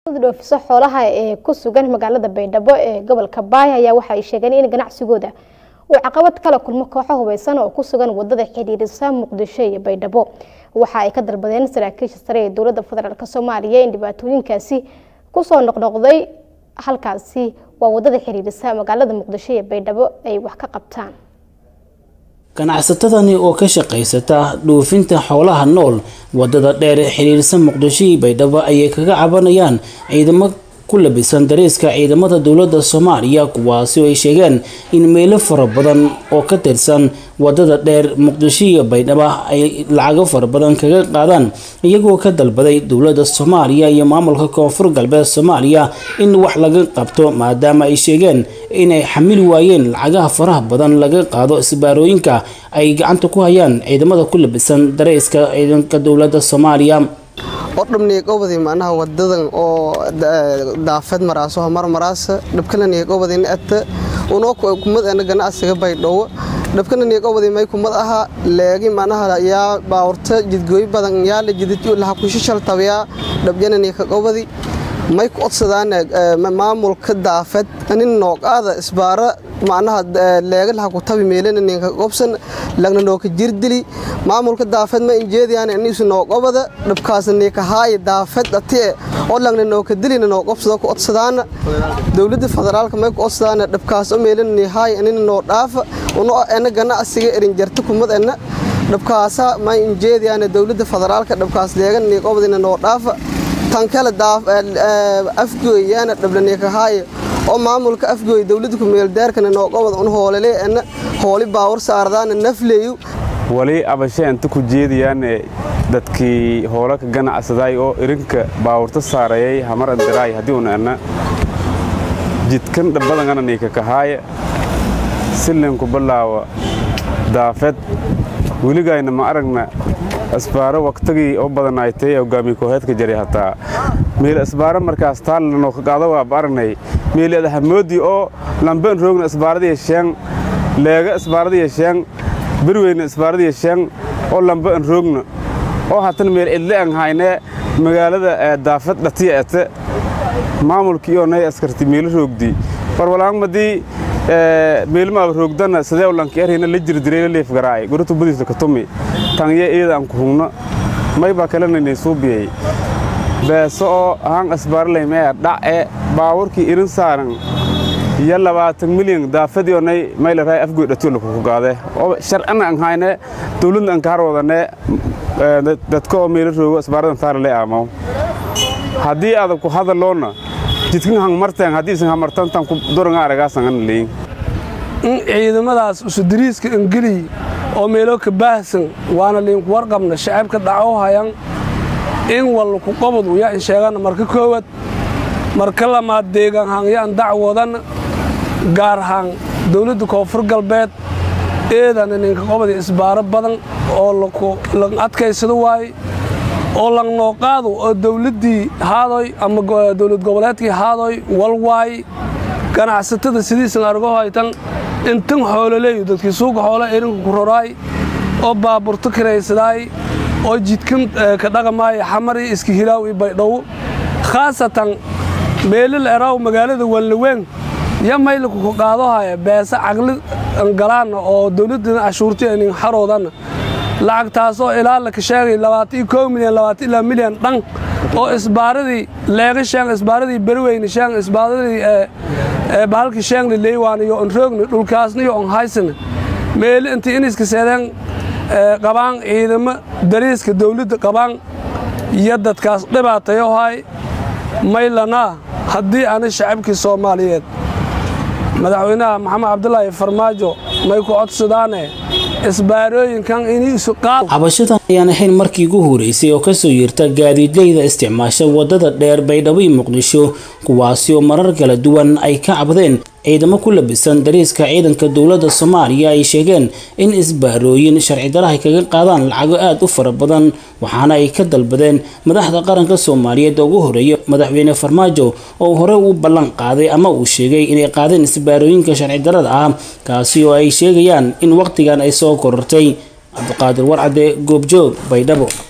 dhoofiso xoolaha ee ku sugan magaalada baydhabo ee gobolka baay ayaa waxa ay sheegeen in ganacsigooda uu caqabad kala kulmo kooxo hubeysan oo ku sugan wadada xidhiirisa muqdisho iyo baydhabo waxa ay ka dalbadeen saraakiisha sare ee dowladda federaalk soomaaliya in dhibaatooyinkaasi kusoo noqnoqday halkaasi waa wadada xidhiirisa magaalada muqdisho iyo baydhabo ay wax ka qabtaan ganacsatadani oo ka shaqaysata dhoofinta xoolaha nool wadada dheer xiriirsa muqdisho iyo baydhabo ayay kaga cabanayaan ciidamo ku labisan dareeska ciidamada dowladda soomaaliya kuwaasi oo ay sheegeen in meelo fara badan oo ka tirsan wadada dheer muqdisho iyo baydhabo ay lacago fara badan kaga qaadaan iyagoo ka dalbaday dowladda soomaaliya iyo maamulka koonfur galbeed soomaaliya in wax laga qabto maadaama ay sheegeen inay xamili waayeen lacagaha faraha badan laga qaado isbaarooyinka ay gacanta ku hayaan ciidamada ku labisan dareeska ciidanka dowladda soomaaliya odhabniigobadi macnaha wadadan oo daafeed maraaso hamar maraasa dhabkalaniigobadi ata unoo kumad ana ganacsiga baydhowo dhabkalaniigobadi may kumad aha leegi macnaha yaa baawurta jidgooy badan yaala jidlaha kushishal tabiyaa dhabjananiikagobadi may ku odsadaan maamulka daafeed nin nooqaada isbaara macnaha leegalaha ku tabi meelana ninka gobsan lagna nooka jirdili maamulka daafeed ma injeediyaan anisu nooqobada dhabkaas ninka haaya daafeed atie oo lagna nooka dilina nooqobsada ku odsadaana dowladda federaalka may ku odsadaana dhabkaas oo meelana ni haaya anina noo dhaafa uno ena ganacsiga erin jarta kumad ena dhabkaasa ma injeediyaan dowladda federaalka dhabkaas leegan niqobadina noo dhaafa tan kale afgooyaana dhablanikahaaya oo maamulka afgooy dowladda kumeeldaarkana nooqobad un hoolale ana hooli baawar saardaana nafleeyu wali abashe inta ku jeediyaane dadkii hoola ka ganacsaday oo irinka baawurta saarayay hamar andaraay haddii una ana jidkan dhabbadangana niika kahaaya silinku balaawa daafed weligayna ma aragna asbaaro waqtigii oo badanaaytay hogaamiye kooxeedka jaray hataa meel asbaaro markaas taallanoo ka qaado waa aragnay meel adahamoodii oo lamben roogna asbaaradii sheeng leega asbaaradii sheeng berweyna asbaaradii sheeng oo lambe an roogna oo hatan meel cidle an haynee magaalada daafad dhatiya ete maamulkii oo nay askarti meelo roogdi barwalaangmadii meelmaaba roogdana sidee lanki erhina la jirdiray leef garaay gurtu budiisa katumi tangye iyada aan ku hugno may baa kalanayna suubiyay beeso oo haan asbaarlay mee dhace baawurkii irin saaran iyo labaatan milyan daafadii onay mayla raay afgoy dhatiyo lakuku gaade oo sharcina an hayne dowladna an kaar wadane dadka oo meelo roogo asbaaradan taara le aamaw haddii adag ku hadaloona jidkan hang marteen haddii isan hamartantan ku duranga aragaasan an leeyin in ciidamadaas usudiriiska ingiliy oo meelo ka baahsan waana liinku warqabna shacabka dhaco hayan in walku qobod uya in sheegana marka koowad marka lamaad deegaan hangyaan dacwodan gaar ahaan dowladda koonfur galbeed eedana ninka qobodi isbaaro badan oo lan adkaysado waaye oo lang nooqaado oo dowladdii haadoy ama dowlad goboleedkii haadoy wal waay ganacsatada sidiisan argo haytan intan xoololeeyu dadkii suuqa xoola erinka ku roraay oo baaburto kiraysadaay oo jidkan ka dhaqamaaya xamari iska hilaaw iyo baydhowo khaasatan meelil eraw magaalada walnaweyn ya maylku ku qaadohaya beesa caqli angalaana oo dowladdana cashuurti nin xaroodanna lacagtaasoo ilaa laka sheegay labaatan iyo koo milyan labaatan ilaa milyan dhan oo isbaaradii leega sheeng isbaaradii berweyne sheeng isbaaradii bahalkii sheengli leywaan iyo on roogni dhulkaasna iyo on haysana meeli intii iniska seedeen qabaan ciidamo dariiska dawladda qabaan iyo dadkaas dhibaatayo hay maylanaa haddii ana shacabkii soomaaliyeed madaxweynaha maxamed cabdulaahi farmaajo may ku codsadaane isbaarooyinkan iniisu qaad cabashadan ayaan ahayn markii ugu horeysay oo kasoo yeerta gaadiidleyda isticmaasha wadada dheer baydhabo iyo muqdisho kuwaasi oo marar kala duwan ay ka cabdeen ciidamo ku labisan dariiska ciidanka dowladda soomaaliya ay sheegeen in isbaarooyin sharci dara ay kaga qaadaan lacago aada u fara badan waxaana ay ka dalbadeen madaxda qaranka soomaaliyeed oo ugu horeeya madaxweyne farmaajo oo hore uu ballan qaaday ama uu sheegay inay qaadeen isbaarooyinka sharci darada ah kaasi oo ay sheegayaan in waqtigan ay soo korortay cabdiqaadir warcade goobjoog baydhabo